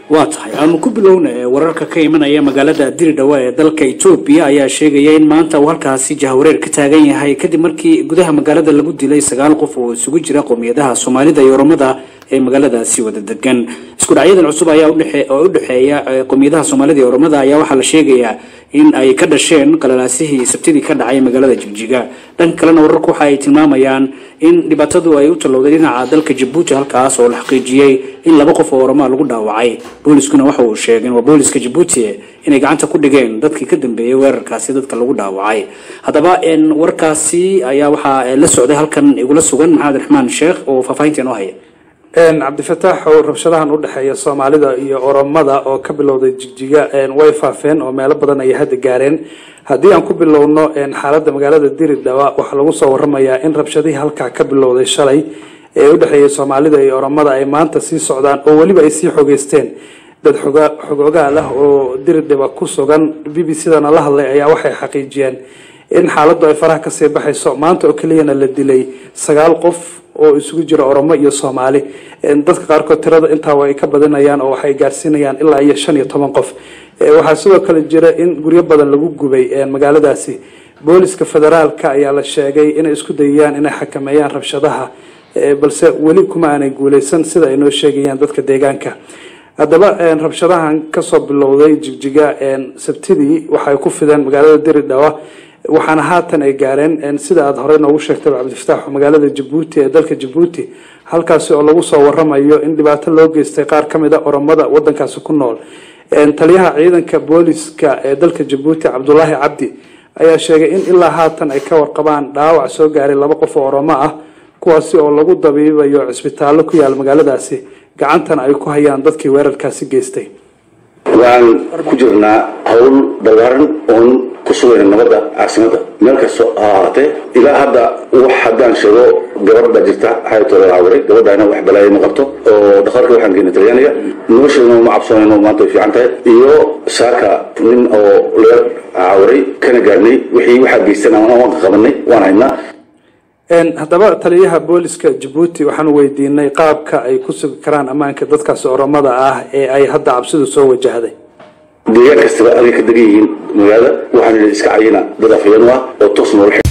waa tahay aanu ku bilowna wararka ka imanaya magaalada diridhawa ee dalka etoobiya ayaa sheegaya in maanta uu halkaasi jahwareer ka taagan yahay kadib markii gudaha magaalada lagu dilay sagaal qof oo isugu jira qowmiyadaha soomaalida iyo oromada ee magaaladaasi wada degan isku dhacyadan cusub ayaa oo u dhexeeya qowmiyadaha soomaalida iyo oromada ayaa waxaa la sheegayaa in ay ka dhasheen qalalaasihii sabtidii ka dhacay magaalada jigjiga dhanka kalena wararku waxa ay tilmaamayaan in dhibaatadu ay u tallowday dhinaca dalka jabuuti halkaas oo la xaqiijiyey in laba qof oo oromaa lagu dhaawacay booliskuna waxa uu sheegeen waa booliska jabuuti inay gacanta ku dhigeen dadkii ka dambeeyey weerarkaasi dadka lagu dhaawacay haddaba warkaasi ayaa waxaa la socday halkan igula sugan maxamed raxmaan sheekh oo faahfaahinta inoo haya cabdifataax oo rabshadahan udhexeeya soomaalida iyo oromada oo ka bilowday jigjiga way faafeen oo meelo badan ayay hadda gaareen haddii aan ku bilowno xaalada magaalada diridhawa waxaa lagu soo waramayaa in rabshadihii halkaa ka bilowday shalay ee udhexeeyay soomaalida iyo oromada ay maanta sii socdaan oo weliba ay sii xogeysteen dad xogoogaal ah oo diridhaba ku sugan b b c dana la hadlay ayaa waxay xaqiijiyeen in xaaladu ay faraha kasii baxayso maanta oo keliyana la dilay sagaal qof oo isugu jira oromo iyo soomaali dadka qaarkood tirada intaa ay ka badinayaan oo waxay gaarsiinayaan ilaa iyo shan iyo toban qof waxaa sidoo kale jira in guryo badan lagu gubay magaaladaasi booliska federaalka ayaa la sheegay inay isku dayayaan inay xakameeyaan rabshadaha balse weli kuma aanay guuleysan sida ay noo sheegayaan dadka deegaanka haddaba rabshadahan kasoo bilowday jigjiga sabtidii waxay ku fideen magaalada diridhawa waxaana haatan ay gaareen sida aada horey noogu sheegtay cabdifataax magaalada jabuuti ee dalka jabuuti halkaasi oo lagu soo waramayo in dhibaato loo geystay qaar kamid a oromada wadankaasi ku nool taliyaha ciidanka booliska ee dalka jabuuti cabdulaahi cabdi ayaa sheegay in ilaa haatan ay ka warqabaan dhaawac soo gaaray laba qof oo oromo ah kuwaasi oo lagu dabiibayo cisbitaallo ku yaala magaaladaasi gacantana ay ku hayaan dadkii weerarkaasi geystay waxaan ku jirnaa hawl ballaaran oon ku sugayna nabadda caasimada meel kastoo ha ahaatee ilaa hadda wax haddaan sheego gabadh baa jirta xayatooda caawiray gabadhaana wax balaayo ma qabto oo dhakhtarka waxaan geynay talyaaniga nolosheeduna ma cabsoonayno maanta way fiican tahay iyo saaka nin oo laga caawiray kana gaarnay wixii waxaa geystan waan qabanay waan haynaa haddaba taliyaha booliska jabuuti waxaanu weydiinay qaabka ay ku sugi karaan ammaanka dadkaasi oromada ah ee ay hadda cabsidu soo wajahday deegaan kastaba aday ka degan yihiin magaalada waxaan iska cayina dad afayeen u ah oo toos noola